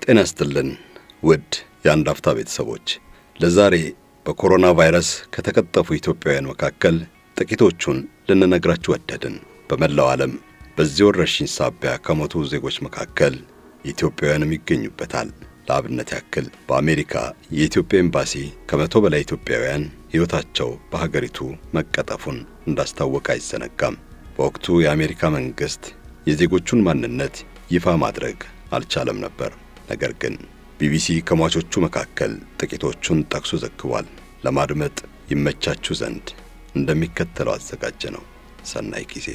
ጤና ይስጥልን ውድ የአንድ አፍታ ቤተሰቦች፣ ለዛሬ በኮሮና ቫይረስ ከተቀጠፉ ኢትዮጵያውያን መካከል ጥቂቶቹን ልንነግራችሁ ወደድን። በመላው ዓለም በዚህ ወረርሽኝ ሳቢያ ከሞቱ ዜጎች መካከል ኢትዮጵያውያንም ይገኙበታል። ለአብነት ያክል በአሜሪካ የኢትዮጵያ ኤምባሲ ከመቶ በላይ ኢትዮጵያውያን ሕይወታቸው በሀገሪቱ መቀጠፉን እንዳስታወቀ አይዘነጋም። በወቅቱ የአሜሪካ መንግሥት የዜጎቹን ማንነት ይፋ ማድረግ አልቻለም ነበር። ነገር ግን ቢቢሲ ከሟቾቹ መካከል ጥቂቶቹን ጠቅሶ ዘግቧል። ለማድመጥ ይመቻችሁ ዘንድ እንደሚከተለው አዘጋጀ ነው። ሰናይ ጊዜ።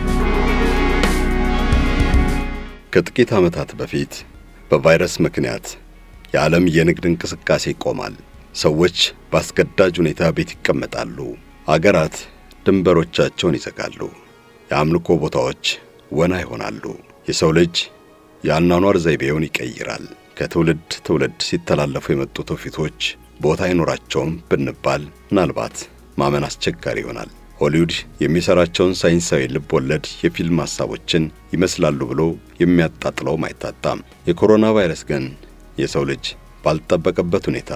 ከጥቂት ዓመታት በፊት በቫይረስ ምክንያት የዓለም የንግድ እንቅስቃሴ ይቆማል። ሰዎች በአስገዳጅ ሁኔታ ቤት ይቀመጣሉ። አገራት ድንበሮቻቸውን ይዘጋሉ። የአምልኮ ቦታዎች ወና ይሆናሉ። የሰው ልጅ የአኗኗር ዘይቤውን ይቀይራል። ከትውልድ ትውልድ ሲተላለፉ የመጡ ትውፊቶች ቦታ አይኖራቸውም ብንባል ምናልባት ማመን አስቸጋሪ ይሆናል። ሆሊውድ የሚሠራቸውን ሳይንሳዊ ልብ ወለድ የፊልም ሐሳቦችን ይመስላሉ ብሎ የሚያጣጥለውም አይታጣም። የኮሮና ቫይረስ ግን የሰው ልጅ ባልጠበቀበት ሁኔታ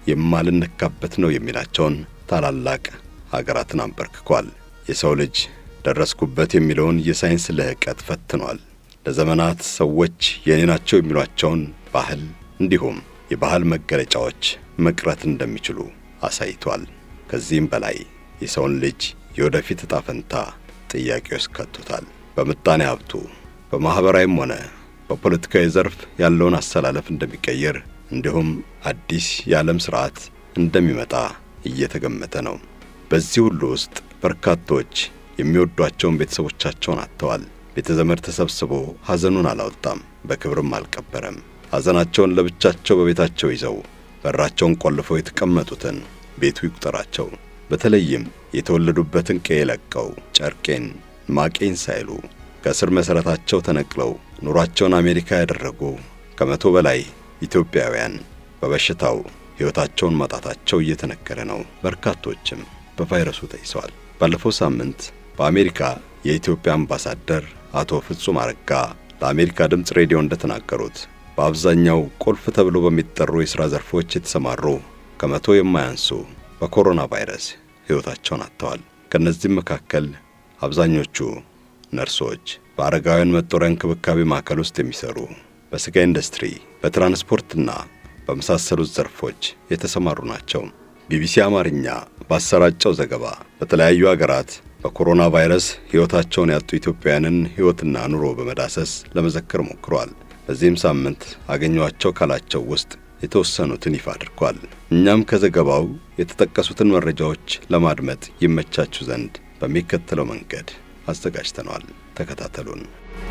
የማልነካበት ነው የሚላቸውን ታላላቅ ሀገራትን አንበርክኳል። የሰው ልጅ ደረስኩበት የሚለውን የሳይንስ ልህቀት ፈትኗል። ለዘመናት ሰዎች የኔ ናቸው የሚሏቸውን ባህል እንዲሁም የባህል መገለጫዎች መቅረት እንደሚችሉ አሳይቷል። ከዚህም በላይ የሰውን ልጅ የወደፊት ዕጣ ፈንታ ጥያቄ ውስጥ ከቶታል። በምጣኔ ሀብቱ በማኅበራዊም ሆነ በፖለቲካዊ ዘርፍ ያለውን አሰላለፍ እንደሚቀይር እንዲሁም አዲስ የዓለም ሥርዓት እንደሚመጣ እየተገመተ ነው። በዚህ ሁሉ ውስጥ በርካቶች የሚወዷቸውን ቤተሰቦቻቸውን አጥተዋል። ቤተ ዘመድ ተሰብስቦ ሐዘኑን አላወጣም፣ በክብርም አልቀበረም። ሐዘናቸውን ለብቻቸው በቤታቸው ይዘው በራቸውን ቆልፈው የተቀመጡትን ቤቱ ይቁጠራቸው። በተለይም የተወለዱበትን ቀዬ ለቀው ጨርቄን ማቄን ሳይሉ ከስር መሠረታቸው ተነቅለው ኑሯቸውን አሜሪካ ያደረጉ ከመቶ በላይ ኢትዮጵያውያን በበሽታው ሕይወታቸውን ማጣታቸው እየተነገረ ነው። በርካቶችም በቫይረሱ ተይዘዋል። ባለፈው ሳምንት በአሜሪካ የኢትዮጵያ አምባሳደር አቶ ፍጹም አረጋ ለአሜሪካ ድምፅ ሬዲዮ እንደተናገሩት በአብዛኛው ቁልፍ ተብሎ በሚጠሩ የሥራ ዘርፎች የተሰማሩ ከመቶ የማያንሱ በኮሮና ቫይረስ ሕይወታቸውን አጥተዋል። ከእነዚህም መካከል አብዛኞቹ ነርሶች፣ በአረጋውያን መጦሪያ እንክብካቤ ማዕከል ውስጥ የሚሠሩ፣ በሥጋ ኢንዱስትሪ፣ በትራንስፖርትና በመሳሰሉት ዘርፎች የተሰማሩ ናቸው። ቢቢሲ አማርኛ ባሰራጨው ዘገባ በተለያዩ አገራት በኮሮና ቫይረስ ሕይወታቸውን ያጡ ኢትዮጵያውያንን ሕይወትና ኑሮ በመዳሰስ ለመዘከር ሞክሯል። በዚህም ሳምንት አገኘኋቸው ካላቸው ውስጥ የተወሰኑትን ይፋ አድርጓል። እኛም ከዘገባው የተጠቀሱትን መረጃዎች ለማድመጥ ይመቻችሁ ዘንድ በሚከተለው መንገድ አዘጋጅተነዋል። ተከታተሉን።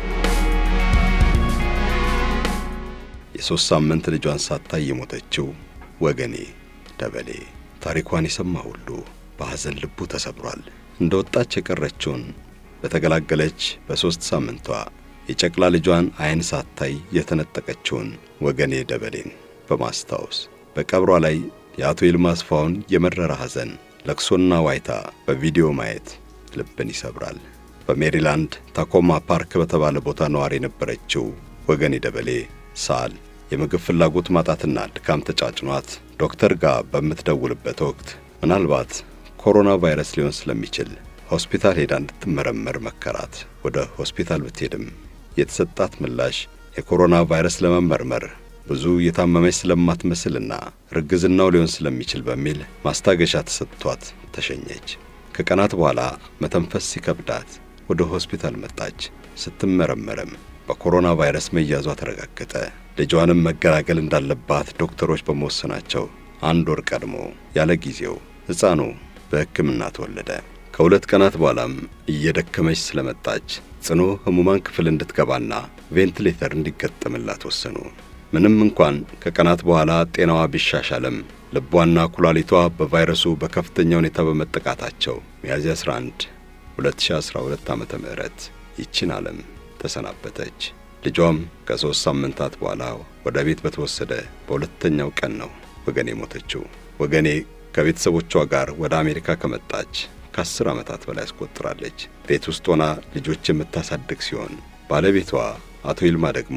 የሦስት ሳምንት ልጇን ሳታይ የሞተችው ወገኔ ደበሌ ታሪኳን የሰማ ሁሉ በሐዘን ልቡ ተሰብሯል። እንደ ወጣች የቀረችውን በተገላገለች በሦስት ሳምንቷ የጨቅላ ልጇን ዓይን ሳታይ የተነጠቀችውን ወገኔ ደበሌን በማስታወስ በቀብሯ ላይ የአቶ ይልማ አስፋውን የመረረ ሐዘን፣ ለቅሶና ዋይታ በቪዲዮ ማየት ልብን ይሰብራል። በሜሪላንድ ታኮማ ፓርክ በተባለ ቦታ ነዋሪ የነበረችው ወገኔ ደበሌ ሳል የምግብ ፍላጎት ማጣትና ድካም ተጫጭኗት ዶክተር ጋር በምትደውልበት ወቅት ምናልባት ኮሮና ቫይረስ ሊሆን ስለሚችል ሆስፒታል ሄዳ እንድትመረመር መከራት። ወደ ሆስፒታል ብትሄድም የተሰጣት ምላሽ የኮሮና ቫይረስ ለመመርመር ብዙ የታመመች ስለማትመስልና ርግዝናው ሊሆን ስለሚችል በሚል ማስታገሻ ተሰጥቷት ተሸኘች። ከቀናት በኋላ መተንፈስ ሲከብዳት ወደ ሆስፒታል መጣች። ስትመረመርም በኮሮና ቫይረስ መያዟ ተረጋገጠ። ልጇንም መገላገል እንዳለባት ዶክተሮች በመወሰናቸው አንድ ወር ቀድሞ ያለ ጊዜው ሕፃኑ በሕክምና ተወለደ። ከሁለት ቀናት በኋላም እየደከመች ስለመጣች ጽኑ ሕሙማን ክፍል እንድትገባና ቬንቲሌተር እንዲገጠምላት ወሰኑ። ምንም እንኳን ከቀናት በኋላ ጤናዋ ቢሻሻልም ልቧና ኩላሊቷ በቫይረሱ በከፍተኛ ሁኔታ በመጠቃታቸው ሚያዝያ 11 2012 ዓመተ ምህረት ይችን ዓለም ተሰናበተች። ልጇም ከሦስት ሳምንታት በኋላ ወደ ቤት በተወሰደ በሁለተኛው ቀን ነው ወገኔ ሞተችው። ወገኔ ከቤተሰቦቿ ጋር ወደ አሜሪካ ከመጣች ከአስር ዓመታት በላይ አስቆጥራለች። ቤት ውስጥ ሆና ልጆች የምታሳድግ ሲሆን ባለቤቷ አቶ ይልማ ደግሞ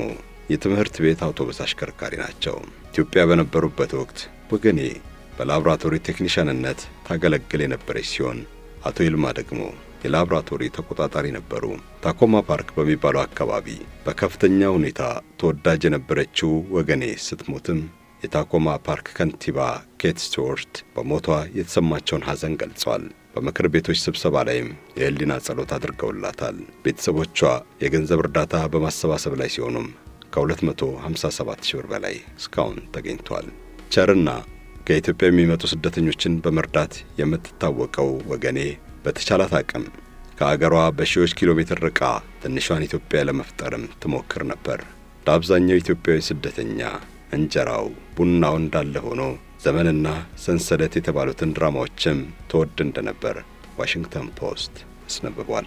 የትምህርት ቤት አውቶቡስ አሽከርካሪ ናቸው። ኢትዮጵያ በነበሩበት ወቅት ወገኔ በላቦራቶሪ ቴክኒሻንነት ታገለግል የነበረች ሲሆን አቶ ይልማ ደግሞ የላቦራቶሪ ተቆጣጣሪ ነበሩ። ታኮማ ፓርክ በሚባለው አካባቢ በከፍተኛ ሁኔታ ተወዳጅ የነበረችው ወገኔ ስትሞትም የታኮማ ፓርክ ከንቲባ ኬት ስቱዋርት በሞቷ የተሰማቸውን ሐዘን ገልጸዋል። በምክር ቤቶች ስብሰባ ላይም የህሊና ጸሎት አድርገውላታል። ቤተሰቦቿ የገንዘብ እርዳታ በማሰባሰብ ላይ ሲሆኑም ከ257 ሺህ ብር በላይ እስካሁን ተገኝቷል። ቸርና ከኢትዮጵያ የሚመጡ ስደተኞችን በመርዳት የምትታወቀው ወገኔ በተቻላት አቅም ከአገሯ በሺዎች ኪሎ ሜትር ርቃ ትንሿን ኢትዮጵያ ለመፍጠርም ትሞክር ነበር። ለአብዛኛው ኢትዮጵያዊ ስደተኛ እንጀራው ቡናው እንዳለ ሆኖ ዘመንና ሰንሰለት የተባሉትን ድራማዎችም ተወድ እንደነበር ዋሽንግተን ፖስት አስነብቧል።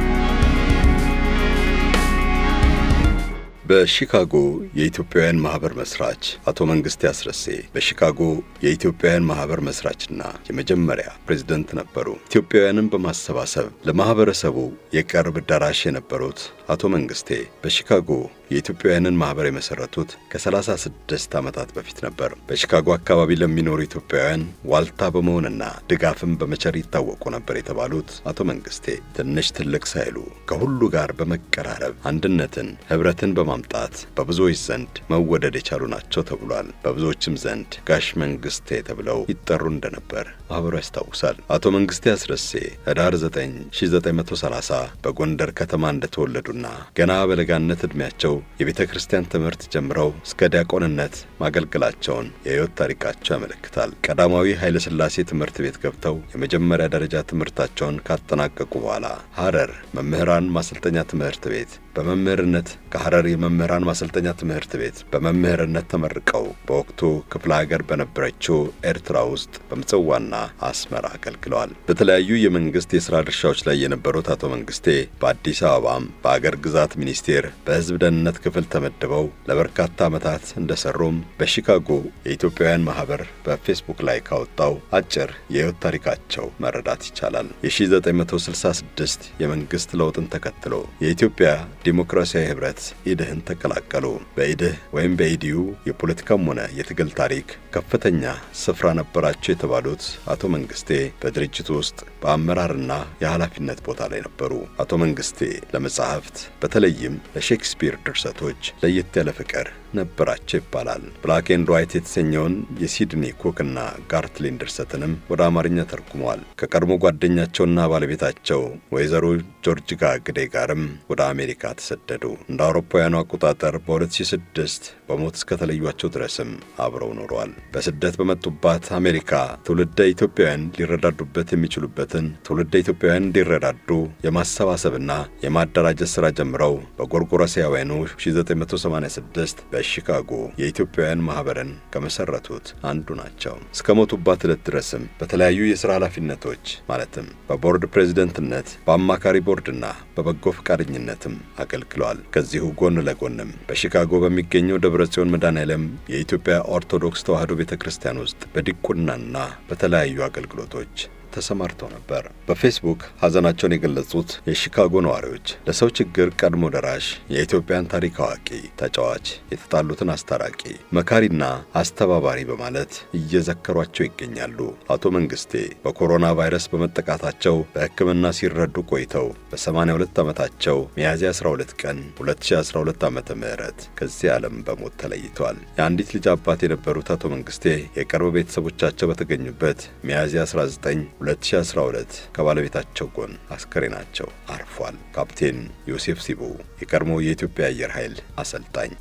በሺካጎ የኢትዮጵያውያን ማህበር መስራች አቶ መንግስቴ አስረሴ በሺካጎ የኢትዮጵያውያን ማህበር መስራችና የመጀመሪያ ፕሬዝደንት ነበሩ። ኢትዮጵያውያንን በማሰባሰብ ለማህበረሰቡ የቅርብ ደራሽ የነበሩት አቶ መንግስቴ በሺካጎ የኢትዮጵያውያንን ማህበር የመሰረቱት ከ36 ዓመታት በፊት ነበር። በሺካጎ አካባቢ ለሚኖሩ ኢትዮጵያውያን ዋልታ በመሆንና ድጋፍን በመቸር ይታወቁ ነበር የተባሉት አቶ መንግስቴ ትንሽ ትልቅ ሳይሉ ከሁሉ ጋር በመቀራረብ አንድነትን፣ ህብረትን በማምጣት በብዙዎች ዘንድ መወደድ የቻሉ ናቸው ተብሏል። በብዙዎችም ዘንድ ጋሽ መንግስቴ ተብለው ይጠሩ እንደነበር ማህበሩ ያስታውሳል። አቶ መንግስቴ አስረሴ ህዳር 9 1930 በጎንደር ከተማ እንደተወለዱና ገና በለጋነት ዕድሜያቸው የቤተ ክርስቲያን ትምህርት ጀምረው እስከ ዲያቆንነት ማገልገላቸውን የሕይወት ታሪካቸው ያመለክታል። ቀዳማዊ ኃይለ ሥላሴ ትምህርት ቤት ገብተው የመጀመሪያ ደረጃ ትምህርታቸውን ካጠናቀቁ በኋላ ሐረር መምህራን ማሰልጠኛ ትምህርት ቤት በመምህርነት ከሐረር የመምህራን ማሰልጠኛ ትምህርት ቤት በመምህርነት ተመርቀው በወቅቱ ክፍለ ሀገር በነበረችው ኤርትራ ውስጥ በምጽዋና አስመራ አገልግለዋል። በተለያዩ የመንግስት የሥራ ድርሻዎች ላይ የነበሩት አቶ መንግስቴ በአዲስ አበባም በአገር ግዛት ሚኒስቴር በሕዝብ ደህንነት ክፍል ተመድበው ለበርካታ ዓመታት እንደሰሩም በሺካጎ የኢትዮጵያውያን ማኅበር በፌስቡክ ላይ ካወጣው አጭር የሕይወት ታሪካቸው መረዳት ይቻላል። የ1966 የመንግሥት ለውጥን ተከትሎ የኢትዮጵያ ዲሞክራሲያዊ ኅብረት ኢድህን ተቀላቀሉ። በኢድህ ወይም በኢዲዩ የፖለቲካም ሆነ የትግል ታሪክ ከፍተኛ ስፍራ ነበራቸው የተባሉት አቶ መንግስቴ በድርጅቱ ውስጥ በአመራርና የኃላፊነት ቦታ ላይ ነበሩ። አቶ መንግስቴ ለመጻሕፍት በተለይም ለሼክስፒር ድርሰቶች ለየት ያለ ፍቅር ነበራቸው ይባላል። ብላክ ኤንድ ዋይት የተሰኘውን የሲድኒ ኮክና ጋርትሊን ድርሰትንም ወደ አማርኛ ተርጉመዋል። ከቀድሞ ጓደኛቸውና ባለቤታቸው ወይዘሮ ጆርጅጋ ግዴ ጋርም ወደ አሜሪካ ተሰደዱ። እንደ አውሮፓውያኑ አቆጣጠር በ2006 በሞት እስከተለዩቸው ድረስም አብረው ኖረዋል። በስደት በመጡባት አሜሪካ ትውልደ ኢትዮጵያውያን ሊረዳዱበት የሚችሉበትን ትውልደ ኢትዮጵያውያን እንዲረዳዱ የማሰባሰብና የማደራጀት ሥራ ጀምረው በጎርጎሮሳውያኑ 1986 በሺካጎ የኢትዮጵያውያን ማኅበርን ከመሠረቱት አንዱ ናቸው። እስከ ሞቱባት ዕለት ድረስም በተለያዩ የሥራ ኃላፊነቶች ማለትም በቦርድ ፕሬዝደንትነት፣ በአማካሪ ቦርድና በበጎ ፈቃደኝነትም አገልግለዋል። ከዚሁ ጎን ለጎንም በሺካጎ በሚገኘው ደብረ ጽዮን መድኃኔዓለም የኢትዮጵያ ኦርቶዶክስ ተዋሕዶ ቤተ ክርስቲያን ውስጥ በዲቁናና በተለያዩ አገልግሎቶች ተሰማርተው ነበር። በፌስቡክ ሐዘናቸውን የገለጹት የሺካጎ ነዋሪዎች ለሰው ችግር ቀድሞ ደራሽ፣ የኢትዮጵያን ታሪክ አዋቂ፣ ተጫዋች፣ የተጣሉትን አስታራቂ፣ መካሪና አስተባባሪ በማለት እየዘከሯቸው ይገኛሉ። አቶ መንግስቴ በኮሮና ቫይረስ በመጠቃታቸው በሕክምና ሲረዱ ቆይተው በ82 ዓመታቸው ሚያዝያ 12 ቀን 2012 ዓ ም ከዚህ ዓለም በሞት ተለይተዋል። የአንዲት ልጅ አባት የነበሩት አቶ መንግስቴ የቅርብ ቤተሰቦቻቸው በተገኙበት ሚያዝያ 19 2012 ከባለቤታቸው ጎን አስከሬናቸው አርፏል። ካፕቴን ዮሴፍ ሲቡ የቀድሞ የኢትዮጵያ አየር ኃይል አሰልጣኝ።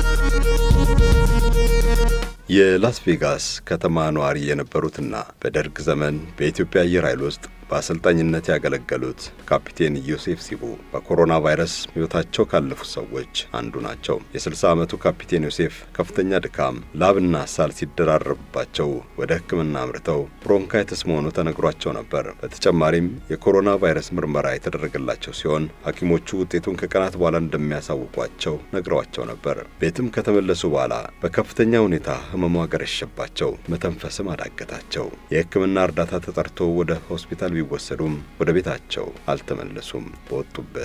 የላስ ቬጋስ ከተማ ነዋሪ የነበሩትና በደርግ ዘመን በኢትዮጵያ አየር ኃይል ውስጥ በአሰልጣኝነት ያገለገሉት ካፒቴን ዮሴፍ ሲቡ በኮሮና ቫይረስ ሕይወታቸው ካለፉት ሰዎች አንዱ ናቸው። የ60 ዓመቱ ካፒቴን ዮሴፍ ከፍተኛ ድካም፣ ላብና ሳል ሲደራረብባቸው ወደ ሕክምና አምርተው ብሮንካይተስ መሆኑ ተነግሯቸው ነበር። በተጨማሪም የኮሮና ቫይረስ ምርመራ የተደረገላቸው ሲሆን ሐኪሞቹ ውጤቱን ከቀናት በኋላ እንደሚያሳውቋቸው ነግረዋቸው ነበር። ቤትም ከተመለሱ በኋላ በከፍተኛ ሁኔታ ህመሙ አገረሸባቸው፣ መተንፈስም አዳገታቸው። የሕክምና እርዳታ ተጠርቶ ወደ ሆስፒታል ቢወሰዱም ወደ ቤታቸው አልተመለሱም። በወጡበት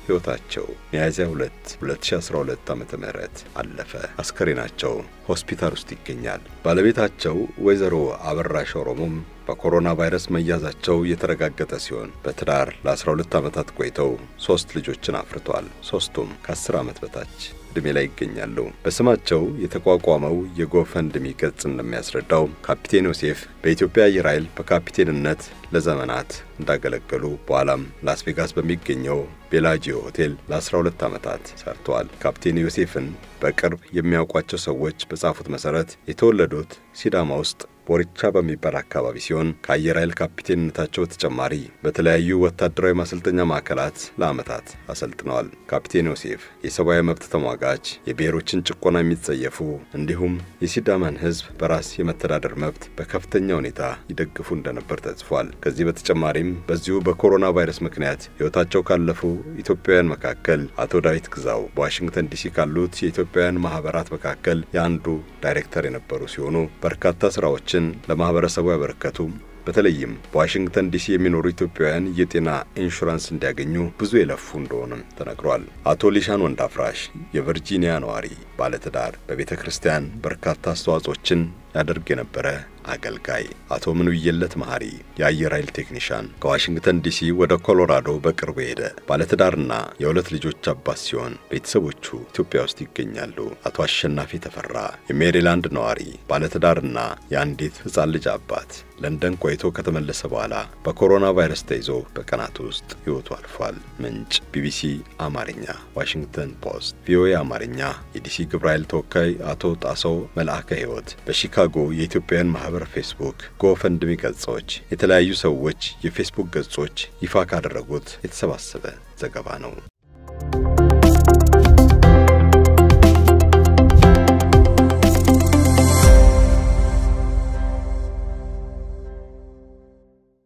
ሕይወታቸው ሚያዝያ 2 2012 ዓ.ም አለፈ። አስከሬናቸው ሆስፒታል ውስጥ ይገኛል። ባለቤታቸው ወይዘሮ አበራሽ ኦሮሞም በኮሮና ቫይረስ መያዛቸው የተረጋገጠ ሲሆን በትዳር ለ12 ዓመታት ቆይተው ሦስት ልጆችን አፍርተዋል። ሦስቱም ከ10 ዓመት በታች ዕድሜ ላይ ይገኛሉ። በስማቸው የተቋቋመው የጎፈንድሚ ገጽ እንደሚያስረዳው ካፒቴን ዮሴፍ በኢትዮጵያ አየር ኃይል በካፒቴንነት ለዘመናት እንዳገለገሉ በኋላም ላስ ቬጋስ በሚገኘው ቤላጂዮ ሆቴል ለ12 ዓመታት ሰርተዋል። ካፕቴን ዮሴፍን በቅርብ የሚያውቋቸው ሰዎች በጻፉት መሠረት የተወለዱት ሲዳማ ውስጥ ቦሪቻ በሚባል አካባቢ ሲሆን ከአየር ኃይል ካፒቴንነታቸው በተጨማሪ በተለያዩ ወታደራዊ ማሰልጠኛ ማዕከላት ለዓመታት አሰልጥነዋል። ካፒቴን ዮሴፍ የሰብአዊ መብት ተሟጋች፣ የብሔሮችን ጭቆና የሚጸየፉ እንዲሁም የሲዳማን ሕዝብ በራስ የመተዳደር መብት በከፍተኛ ሁኔታ ይደግፉ እንደነበር ተጽፏል። ከዚህ በተጨማሪም በዚሁ በኮሮና ቫይረስ ምክንያት ሕይወታቸው ካለፉ ኢትዮጵያውያን መካከል አቶ ዳዊት ግዛው በዋሽንግተን ዲሲ ካሉት የኢትዮጵያውያን ማህበራት መካከል የአንዱ ዳይሬክተር የነበሩ ሲሆኑ በርካታ ስራዎችን ለማህበረሰቡ ያበረከቱ በተለይም በዋሽንግተን ዲሲ የሚኖሩ ኢትዮጵያውያን የጤና ኢንሹራንስ እንዲያገኙ ብዙ የለፉ እንደሆነም ተነግሯል። አቶ ሊሻን ወንዳፍራሽ የቨርጂኒያ ነዋሪ ባለትዳር፣ በቤተ ክርስቲያን በርካታ አስተዋጽኦችን ያደርግ የነበረ አገልጋይ አቶ ምንውየለት መሐሪ የአየር ኃይል ቴክኒሻን ከዋሽንግተን ዲሲ ወደ ኮሎራዶ በቅርቡ ሄደ። ባለትዳርና የሁለት ልጆች አባት ሲሆን ቤተሰቦቹ ኢትዮጵያ ውስጥ ይገኛሉ። አቶ አሸናፊ ተፈራ የሜሪላንድ ነዋሪ ባለትዳርና የአንዲት ሕፃን ልጅ አባት ለንደን ቆይቶ ከተመለሰ በኋላ በኮሮና ቫይረስ ተይዞ በቀናት ውስጥ ሕይወቱ አልፏል። ምንጭ ቢቢሲ አማርኛ፣ ዋሽንግተን ፖስት፣ ቪኦኤ አማርኛ። የዲሲ ግብረ ኃይል ተወካይ አቶ ጣሰው መልአከ ሕይወት በሺካጎ የኢትዮጵያውያን ማህበር ፌስቡክ፣ ጎፈንድሚ ገጾች፣ የተለያዩ ሰዎች የፌስቡክ ገጾች ይፋ ካደረጉት የተሰባሰበ ዘገባ ነው።